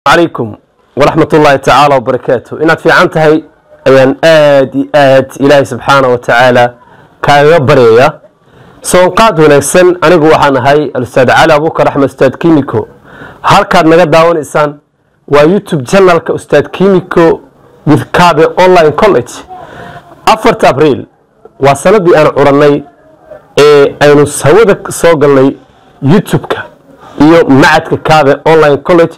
calaykum waraxmat ullaahi tacaala wabarakaatu inaad fiican tahay ayaan aad iyo aad ilaahay subxaana wa tacaala kaaga baryaya soonqaad wanaagsan anigu waxaan ahay alustaad cali abuukar axmed ustaad kimiko halkaad naga daawanaysaan waa youtube janalka ustaad kimiko with kabe online college afarta abriil waa sanadii aan curannay ee aynu hawada soo galnay youtube-ka iyo macadka kabe online college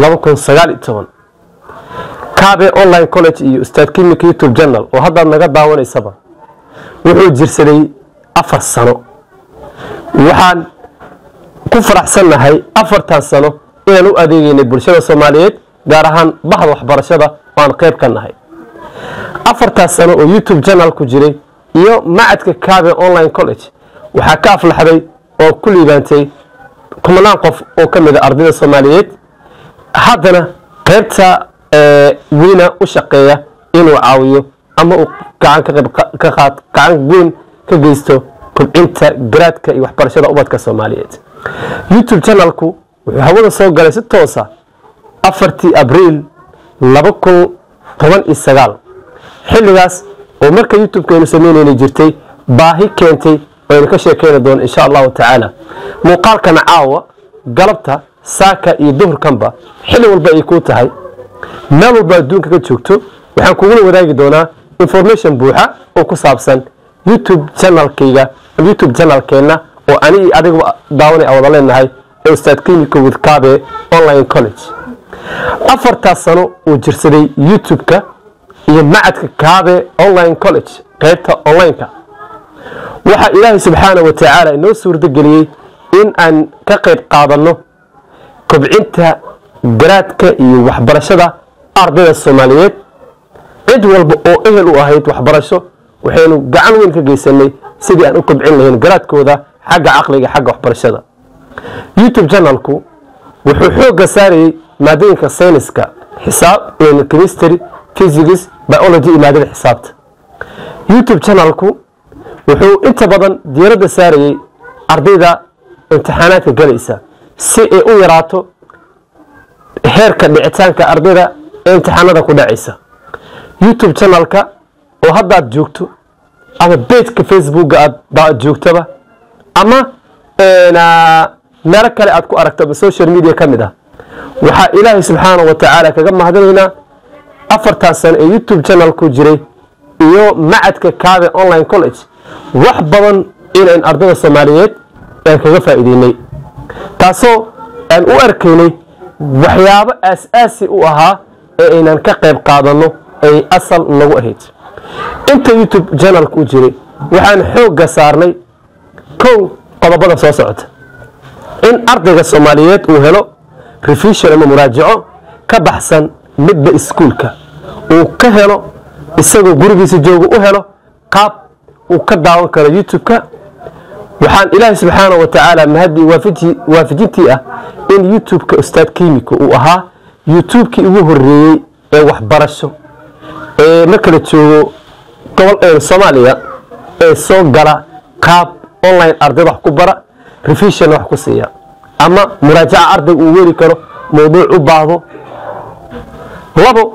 kabe online college iyo ustaad kimika youtube janal oo haddaad naga daawanaysaba wuxuu jirsaday afar sano waxaan ku faraxsannahay afartan sano inaan u adeegeynay bulshada soomaaliyeed gaar ahaan bahda waxbarashada oo aan qayb ka nahay afartaas sano oo youtube janal ku jiray iyo macadka kabe online college waxaa ka aflaxday oo ku liibaantay kumanaan qof oo ka mid a ardayda soomaaliyeed haddana qaybta weyna u shaqeeya inuu caawiyo ama uu gacan weyn ka geysto kobcinta garaadka iyo waxbarashada ubadka soomaaliyeed youtube janalku wuxuu hawada soo galay si toosa afartii abriil laba kun toban iyo sagaal xilligaas oo marka youtube-ka aynu sameyneyna jirtay baahi keentay aynu ka sheekeyni doono insha allahu tacaala muuqaalkana caawa galabta saaka iyo duhurkanba xilli walba ay kuu tahay meel walba adduunka ka joogto waxaan kugula wadaagi doonaa information buuxa oo ku saabsan youtube janalkayga youtube janalkeenna oo ani iyo adiga daawanay a wada leenahay ee ustaad clinico with kabe online college afartaas sano uu jirsaday youtube-ka iyo macadka kabe online college qaybta online-ka waxaa ilaahay subxaana wa tacaala inoo suurdogeliyey in aan ka qayb qaadanno kobcinta garaadka iyo waxbarashada ardayda soomaaliyeed cid walba oo ehel u ahayd waxbarasho waxaynu gacan weyn ka geysanay sidii aan u kobcin lahayn garaadkooda xagga caqliga xagga waxbarashada youtube janalku wuxuu xoogga saarayey maadooyinka sayniska xisaab chemistry physics biology iyo maadada xisaabta youtube janalku wuxuu inta badan diiradda saarayey ardayda imtixaanaadka galaysa si ay u yaraato heerka dhicitaanka ardayda ee imtixaanada ku dhacaysa youtube janalka oo haddaad joogto ama bejka facebooka aad joogtaba ama meelo kale aad ku aragto ama social media ka mid ah waxaa ilaahay subxaana wa tacaala kaga mahadinaynaa afartan sano ee youtube janalku jiray iyo macadka kabe online college wax badan inayn ardayda soomaaliyeed aan kaga faa'iideynay taasoo aan u arkaynay waxyaabo aas-aasi u ahaa ee aynan ka qayb qaadanno ay asal nagu ahayd inta youtube janalku u jiray waxaan xoogga saarnay kow qodobada soo socota in ardayga soomaaliyeed uu helo revision ama muraajaco ka baxsan midba iskuulka uu ka helo isagoo gurigiisa jooga u helo qaab uu ka daawan karo youtube-ka waxaan ilaahay subxaana wa tacaala mahadii waafajintii ah in youtube-ka ustaad kimiko uu ahaa youtube-kii ugu horeeyey ee waxbarasho ee marka la joogo gobol soomaaliya ee soo gala qaab online ardayda wax ku bara revision wax ku siiya ama muraajaca ardayga uu weri karo mawduuc u baahdo labo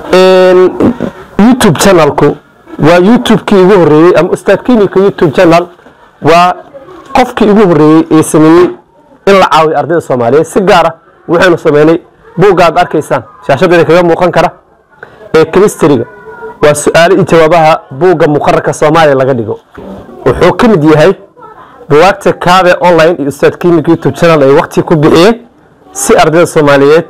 youtube janalku waa youtube-kii ugu horeeyey ama ustaad kimiko youtube janal waa qofkii ugu horeeyey ee sameeyey in la caawiyo ardayda soomaaliyeed si gaara waxaynu sameynay buugga aad arkaysaan shaashadeeda kaga muuqan kara ee chemistryga waa su-aalo iyo jawaabaha buugga muqararka soomaaliya laga dhigo wuxuu ka mid yahay buwaagta kabe online iyo ustaad kimika youtube channel ay waqti ku bixiyeen si ardayda soomaaliyeed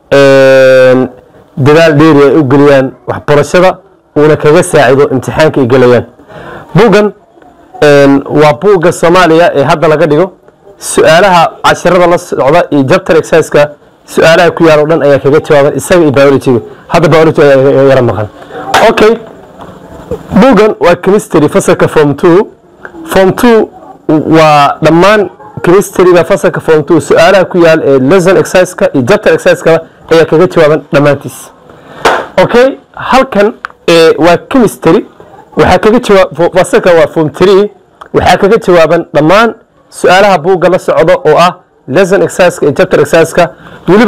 dadaal dheeri ay u geliyaan waxbarashada uuna kaga saacido imtixaanka ay gelayaan buuggan waa buugga soomaaliya ee hadda laga dhigo su-aalaha cashirada la socda iyo jabtar exerciska su-aalaha ku yaal o dhan ayaa kaga jawaaban isaga iyo biologyga hadda biology ayaa yara maqan okay buuggan waa chemistry fasalka form two form two waa dhammaan chemistryga fasalka form two su-aalaha ku yaal ee lesson exerciska iyo jabtar exerciska ayaa kaga jawaaban dhammaantiis okay halkan waa chemistry waxaa kaga jawaab fasalka waa form three waxaa kaga jawaaban dhammaan su-aalaha buugga la socdo oo ah lesson exerciska iyo chapter exerciska weliba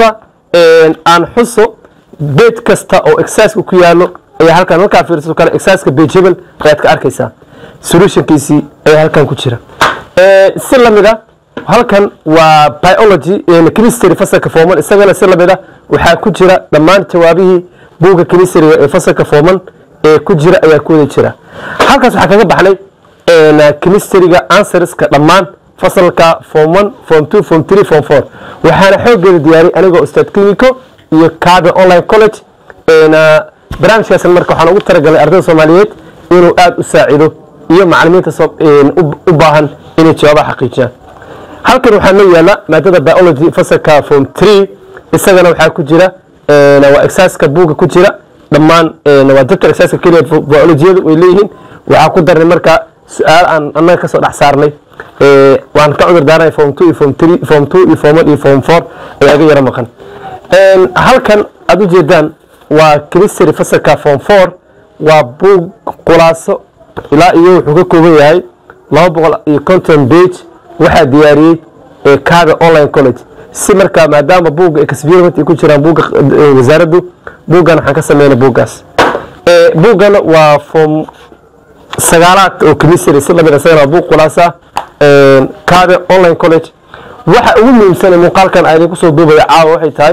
aan xuso beed kasta oo exerciseka ku yaalo ayaa halkan markaa fiirsato kale exerciseka page hebel ayaad ka arkaysaa solutionkiisii ayaa halkan ku jira si lamid a halkan waa biology chemistry fasalka fooman isagana si lamid a waxaa ku jira dhammaan jawaabihii buugga chemistryga ee fasalka fooman ee ku jira ayaa ku wada jira halkaas waxaa kaga baxnay chemistryga answerska dhammaan fasalka form one form two form three form four waxaana xoogeeda diyaariyay anigoo ustaad clinico iyo kaabe online college barnaamijkaasna marka waxaan ugu talagalay ardayda soomaaliyeed inuu aada u saacido iyo macalimiinta u baahan inay jawaabaha xaqiijiyaan halkan waxaa noo yaala maadada biology fasalka form three isagana waxaa ku jira waa exerciseka buugga ku jira dhammaan waa dabtar exerciseka keliya biologiyadu way leeyihiin waxaa ku darnay marka su-aal aan annaga kasoo dhex saarnay waan ka cudur daaranay form two iyo form three form two iyo form one iyo form four ayaa iga yaro maqan halkan aada ujeedaan waa chemistry fasalka form four waa buug khulaaso ilaa iyo wuxuu ka kooban yahay laba boqol iyo conton page waxaa diyaariyey kaabe online college si markaa maadaama buugga experiment ay ku jiraan buugga wasaaraddu buuggan waxaan ka sameynay buuggaas buuggana waa form sagaalaad oo chemistry si lamid isagana waa buug khulaasa kaabe online college waxa ugu muhiimsan muuqaalkan aan idinku soo duubaya caawa waxay tahay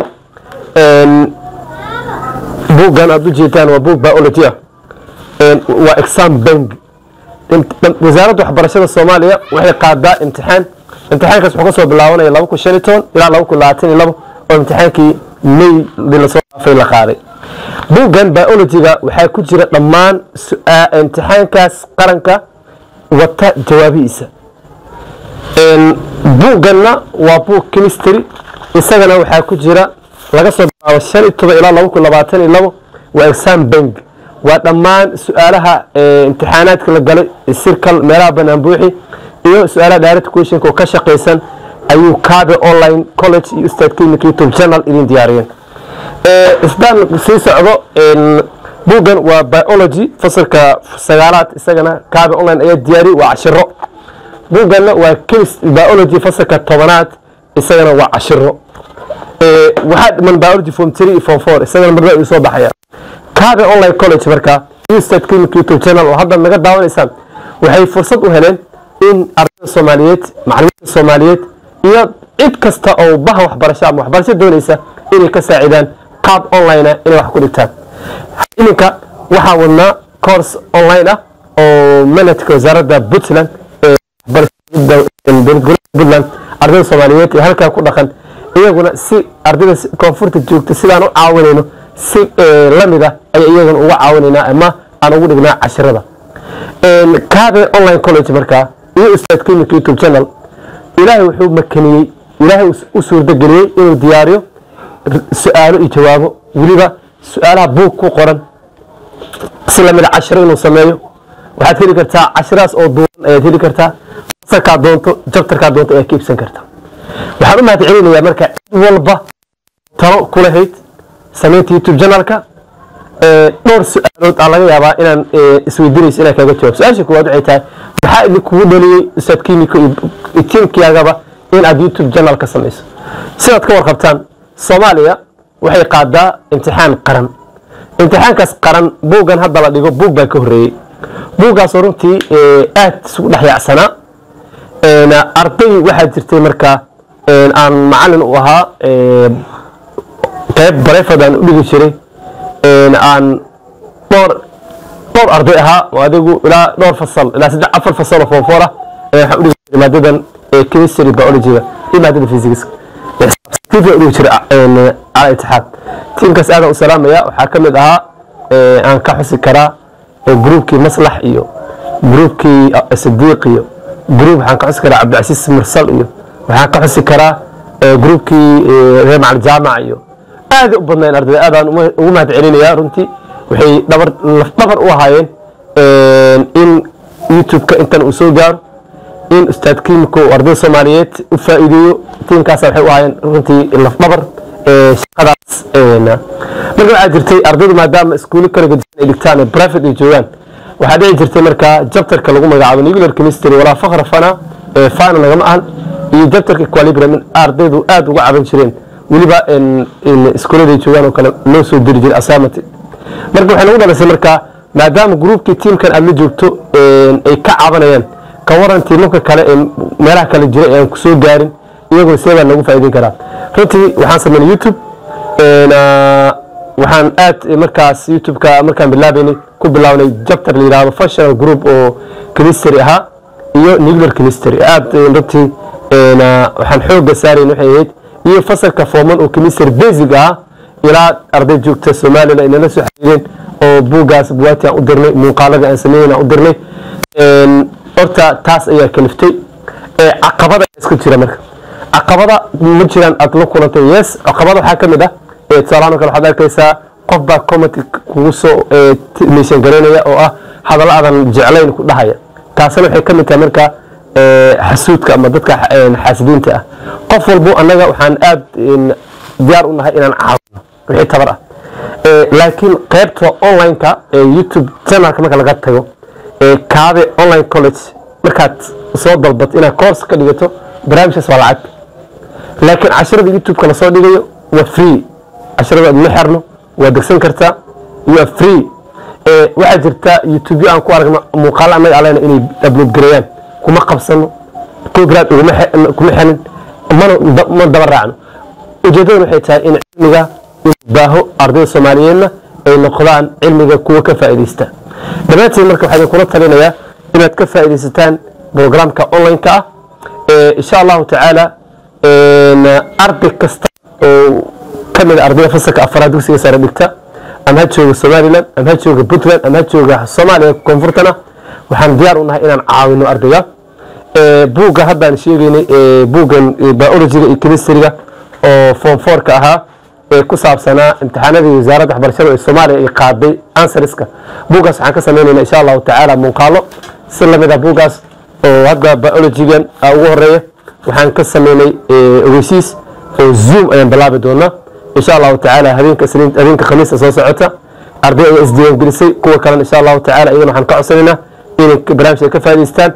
buuggan aada ujeedaan waa buug biology ah waa exam bank wasaaradda waxbarashada soomaaliya waxay qaadaa imtixaan imtixaankaas wuxuu kasoo bilaabanaya laba kun shan iyo toban ilaa laba kun labaatan iyo labo oo imtixaankii may lasoo dhaafay la qaaday buuggan biologyga waxaa ku jira dhammaan imtixaankaas qaranka wata jawaabihiisa buugganna waa buug chemistry isagana waxaa ku jira laga soo bilaabo shan iyo toban ilaa laba kun labaatan iyo labo waa exam bank waa dhammaan su-aalaha imtixaanaadka la galay sirkal meelaha banaan buuxi iyo su-aalaha direct questionka oo ka shaqaysan ayuu kaabe online college iyo ustaad clinic youtube channel idin diyaariyeen isdaan sii socdo buuggan waa biology fasalka sagaalaad isagana kaabe online ayaa diyaariyey waa cashiro buugganna waa chemist biology fasalka tobanaad isagana waa cashiro waxaa dhiman biology form three iyo form four isagana marna uu soo baxaya kaabe online college markaa ustaad clinic youtube channel oo hadda naga daawanaysaan waxay fursad u heleen in ardayda soomaaliyeed macalimiinta soomaaliyeed iyo cid kasta oo baha waxbarasho ama waxbarasho doonaysa inay ka saacidaan qaab online ah inay wax ku dhigtaan iminka waxaa wadnaa course online ah oo manhajka wasaaradda puntland puntland ardayda soomaaliyeed ee halkaa ku dhaqan iyaguna si ardayda koonfurta joogta sidaan u caawinayno si lamid ah ayaa iyaguna uga caawinaynaa ama aan ugu dhignaa cashirada kaabe online college markaa iyo ustaad clinic youtube channel ilaahay wuxuu makaniyey ilaahay u suurdageliyey inuu diyaariyo su-aalo iyo jawaabo weliba su-aalaha buug ku qoran si lamida cashiro inuu sameeyo waxaad heli kartaa cashirahaas oo duuban ayaad heli kartaa fasalkaa doonto jabtarkaa doonto ayaad ka iibsan kartaa waxaan u mahad celinayaa marka cid walba talo ku lahayd samaynta youtube channelka dhowr su-aalood aa laga yaabaa inaan isweydiinayso inaan kaaga jawaab su-aasha koowaad waxay tahay maxaa idinkugu dhaliyey ustaad kimiko iyo tiimkiyaagaba in aad youtube channel ka samayso sidaad ka warqabtaan soomaaliya waxay qaadaa imtixaan qaran imtixaankaas qaran buuggan hadda la dhigo buug baa ka horreeyey buuggaasoo runtii aad isugu dhex yaacsanaa arday waxaa jirtay markaa aan macalin u ahaa qayb barefad aan u dhigi jiray aan dhowr dhowr arday ahaa oo adigu ilaa dhowr fasal ilaa saddex afar fasal oo foonfoor ah waxaan u dhigi jiray maadadan chemistry biologyga iyo maadada physics tiimka u dhigi jiray cala itixaad tiimkaas aadaan u salaamaya waxaa ka mid ahaa aan ka xusi karaa gruubkii maslax iyo gruubkii sadiiq iyo gruub waxaan ka xusi karaa cabdicasiis mursal iyo waxaan ka xusi karaa gruubkii reer macal jaamac iyo aaday u badnayn ardayda aadaan ugu mahad celinaya runtii waxay dhabar lafdhabar u ahaayeen in youtube-ka intan uu soo gaaro in ustaad kimiko uu ardayda soomaaliyeed u faa'iideeyo tiimkaas waxay u ahaayeen runtii lafdhabar shaqadaas marka waxaa jirtay ardaydu maadaama iskuulo kala gedisan ay dhigtaan ee private ay joogaan waxaa dhici jirtay markaa jabtarka lagu magacaabo nuclear chemistry walaa fakra fana fana lagama ahan iyo jabtarka equilibrium in ardaydu aad uga caban jireen weliba iskuuladay joogaan oo kale loo soo diri jiray assignment marka waxay nagu dhalisay markaa maadaama gruubkii tiimkan aad la joogto ay ka cabanayaan ka waran tiimamka kale ee meelaha kale jira ee aan kusoo gaarin iyagoo see baa nagu faa'iideyn karaa runtii waxaan sameynay youtube waxaan aad markaas youtube-ka markaan bilaabaynay ku bilaabnay jabtar la yidhaahdo functional group oo chemistry ahaa iyo nuclear chemistry aad runtii waxaan xooga saarayn waxay ahayd iyo fasalka forman oo chemistry basic ah ilaa arday joogta somalilan inala soo xiriireen oo buuggaas buwaati aan u dirnay muuqaalada aan sameeyen aan u dirnay horta taas ayaa kaliftay caqabada iska jira marka caqabada ma jiraan aad la kulantay yes caqabada waxaa ka mid ah tusaalahaan kale waxaad arkaysaa qof baa comment kugu soo meeshan garaynaya oo ah hadallo aadan jeclayn ku dhahaya taasina waxay ka mid tahay marka xasuudka ama dadka xaasidiinta ah qof walbo annaga waxaan aad diyaar u nahay inaan caawino wixii tabar ah laakiin qaybta online-ka ee youtube channelka marka laga tago kaabe online college markaad soo dalbato inaad course ka dhigato barnaamijkaas waa lacag laakiin casharada youtube-ka lasoo dhigayo waa free casharada ma xerno waa degsan kartaa waa free waxaa jirta youtube aan ku aragno muuqaalo annaga alena inay upload gareeyaan kuma qabsano copyright kuma xelin mana ma daba raacno ujeedadan waxay tahay in cilmiga baaho ardayda soomaaliyeedna ay noqdaan cilmiga kuwa ka faa'iidaysta dhammaantiin marka waxaa kula talinayaa inaad ka faa'iidaysataan programka online-ka ah insha allahu tacaala arday kasta oo ka mid a ardayda fasalka afaraad dugsiga sare dhigta ama ha jooga somalilan ama ha jooga puntland ama ha jooga soomaaliya koonfurtana waxaan diyaar u nahay inaan caawino ardayga buugga haddaan sheegaynay buuggan biologiga iyo chemistryga oo form fourka ahaa ee ku saabsanaa imtixaanadii wasaaradda waxbarashada ee soomaaliya ay qaaday ansariska buuggaas waxaan ka sameynayna insha allahu tacaala muuqaalo si lamid ah buuggaas oo hadda biologigan ugu horeeya waxaan ka sameynay ogeysiis oo zoom ayaan bilaabi doonaa insha allahu tacaala habeenka habeenka khamiista soo socota arday ayaa isdiiwaangelisay kuwa kalena insha allahu tacaala iyagana waxaan ka codsanaynaa inay barnaamij ay ka faa'idaystaan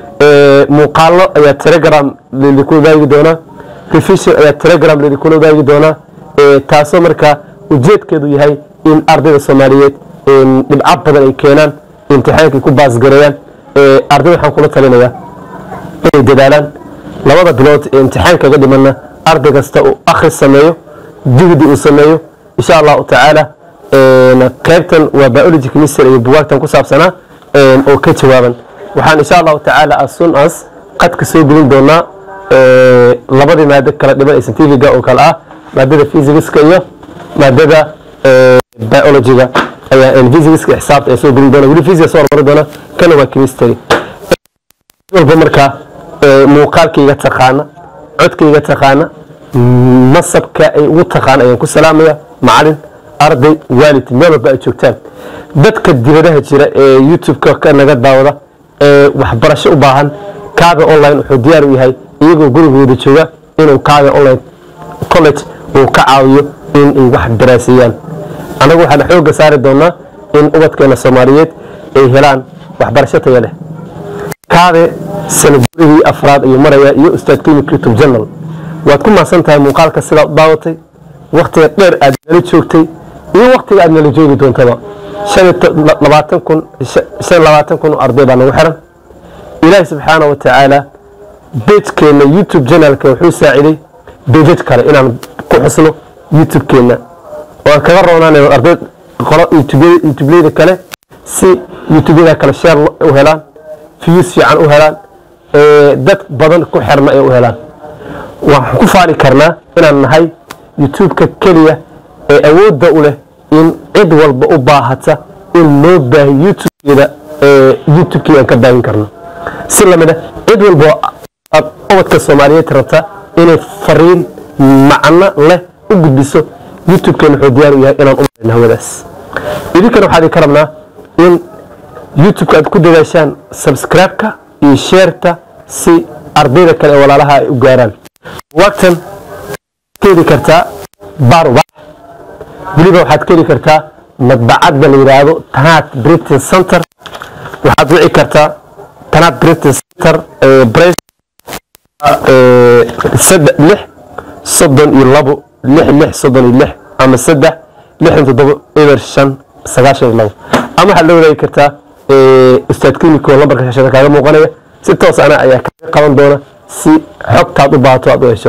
muuqaalo ayaa telegram lidikula wadaagi doonaa revision ayaa telegram lidikula wadaagi doonaa taasoo marka ujeedkeedu yahay in ardayda soomaaliyeed dhibco badan ay keenaan imtixaankay ku baasgareeyaan ardayda waxaan kula talinayaa inay dadaalaan labada bilood ee imtixaankaga dhimana arday kasta uu akhris sameeyo jugdi uu sameeyo insha allahu tacaala qaybtan waa biology chemistry iyo bugaagtan ku saabsanaa oo ka jawaaban waxaan insha allahu tacaala as soon as qadka soo gelin doonaa labadii maado kala dhiman ee scientifiga oo kale ah maadada physicska iyo maadada biologyga ayaa physicska xisaabta ee soo gelin doona weli physics soo hormari doona kana waa chemistry walba markaa muuqaalkayga taqaana codkayga taqaana masabka ay ugu taqaan ayaan ku salaamaya macalin arday waalid meel walba ay joogtaan dadka dibadaha jira ee youtube-ka naga daawada ee waxbarasho u baahan kaabe online wuxuu diyaar u yahay iyagoo gurigooda jooga inuu kaabe online college uu ka caawiyo in ay wax daraaseeyaan annagu waxaan xooga saari doonaa in ubadkeena soomaaliyeed ay helaan waxbarasho taya leh kaabe sanadgurigii afraad ayuu maraya iyo ustaad clinic youtube journal waad ku mahadsan tahay muuqaalka sidaa u daawatay waktiga dheer aad nala joogtay iyo waktiga aad nala joogi doontaba labaatan kun shan labaatan kun oo arday baa nagu xiran ilaahi subxaana wa tacaala bejkeenna youtube janalka wuxuu saaciday bejaj kale inaan ku xusno youtube-keenna oo aan kaga roonaanayo arday qolo youtubeleyda kale si youtubeyada kale sheer u helaan views fiican u helaan dad badan ku xirna ay u helaan waxaan ku faali karnaa inaan nahay youtube-ka keliya ee awoodda u leh in cid walba u baahata in loo baahiyo youtube-keeda youtube-kii aan ka baahin karno si lamid a cid walba aad ubadka soomaaliyeed rabta inay fariin macno leh u gudbiso youtube-keena wuxuu diyaar u yahay inaan u marayno hawadaas idinkana waxaa idinka rabnaa in youtube-ka aad ku dadaashaan subscribe-ka iyo sheerta si ardayda kale ee walaalaha ay u gaaraan wagtan ka heli kartaa barwax weliba waxaad ka heli kartaa madbacadda la yidhaahdo tanaad britain center waxaad wici kartaa tanaad britain center lix soddon iyo labo lix lix soddon iyo lix ama saddex lixdan toddobo eber shan sagaashan iyo labo ama waxaad la wadaagi kartaa ustaad clinico lambarka shashada kaaga muuqanaya si toos ana ayaa kaga qaban doona si xogtaad u baahato aad u hesho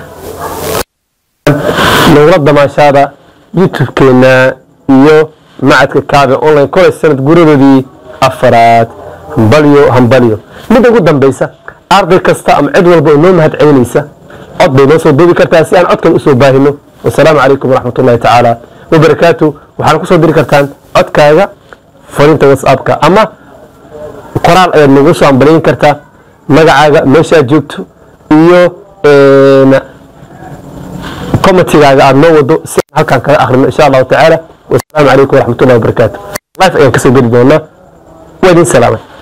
nagula damaashaada youtube-keena iyo macadka kaabe online college sanad guradoodii afaraad hambalyo hambalyo midda ugu dambeysa arday kasta ama cid walba oo noo mahad celinaysa cod bay noo soo duubi kartaa si aan codkan usoo baahino wasalaamu calaykum waraxmat ullahi tacaala wabarakaatu waxaana kusoo diri kartaan codkaaga fariinta whatsappka ama qoraal ayaad nagu soo ambalayn kartaa magacaaga meeshaad joogto iyo commentigaaga aad noo wado si aan halkaan kaga akhrino insha allahu tacaala wasalaamu calaykum waraxmat ullahi wabarakaatu life ayaan kasoo geli doonaa waa idin salaamay